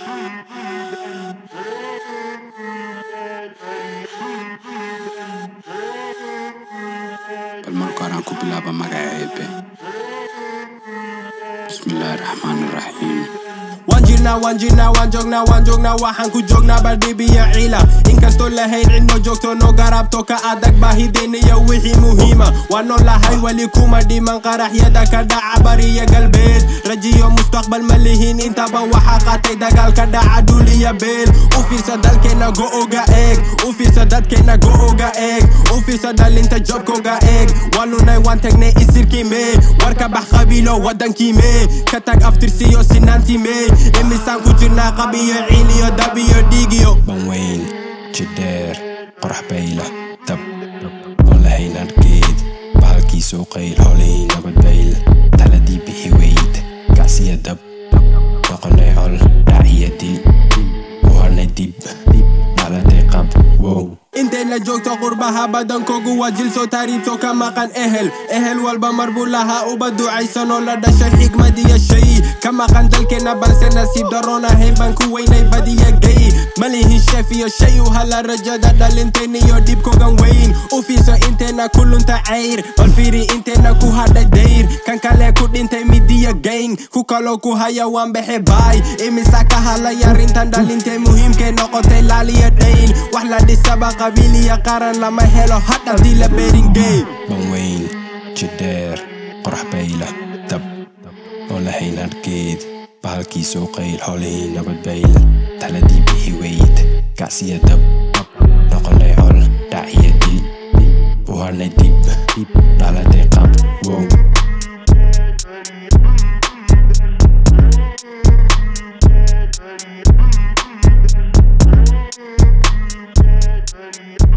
bal marka hore aan ku bilaaba magaca eebe bismillaahi raxmaani raxiim waan jirnaa waan jirnaa waan joognaa waan joognaa waxaan ku joognaa badhib iyo ciila inkastoo lahayn cidno joogto no garabto ka adag baahideen iyo wixii muhiima waan noolahay weli kuma dhiman qaraxyada ka dhaca bariya galbeed rajiyo mustaqbal ma lihiin intaba waxaa qaatay dagaalka dhaca dhul iyo beel u fiirsa dalkeena go'oga eeg u fiirsa dadkeena go'oga eeg u fiirsa dhalinta jobkoga eeg waan lunay waan tagnay isirkii mee warka bax qabiilo wadankii mee ka tag aftirsiyo sinaantii mee imisaan ku jirnaa qabiyo ciiliyo dabiyo dhiigiyo banweyn jidheer qorax bayla dab oon lahayn argeed bahalkiisuu qayl howlihii nabadbayl taladii bixi weyd gacsiya dab noqonay col dhaciya dil u harnay dib dhaladay qab wow intay la joogto qurbaha badankoogu waa jilsoo taariibto ka maqan ehel ehel walba mar buu lahaa uba ducaysanoo la dhashay xigmad iyo shay ka maqan dalkeena balse nasiib daroon ahayn baan ku weynay badiya gay malihin sheef iyo shay u hala rajada dhalinteen iyo dhibkogan weyn u fiirso inteena ku lunta cayr bal fiiri inteena ku hadhay dayr kan kale ku dhintay midiya gayn ku kaloo ku haya waan baxe baay imisa ka hadlay arrintan dhalintee muhiimkay noqotay laaliya dhayn wax la dhisaba qabiil iyo qaran lama helo hadhabdii la beringey banweyn jidheer qorax bayla dab oon lahayn argeed bahalkiisuu qayl howlihii nabadbayl taladii bixi weyd gacsiya dab noqonay col dhaciya dil u harnay dib dhaladay qab wow Thank you.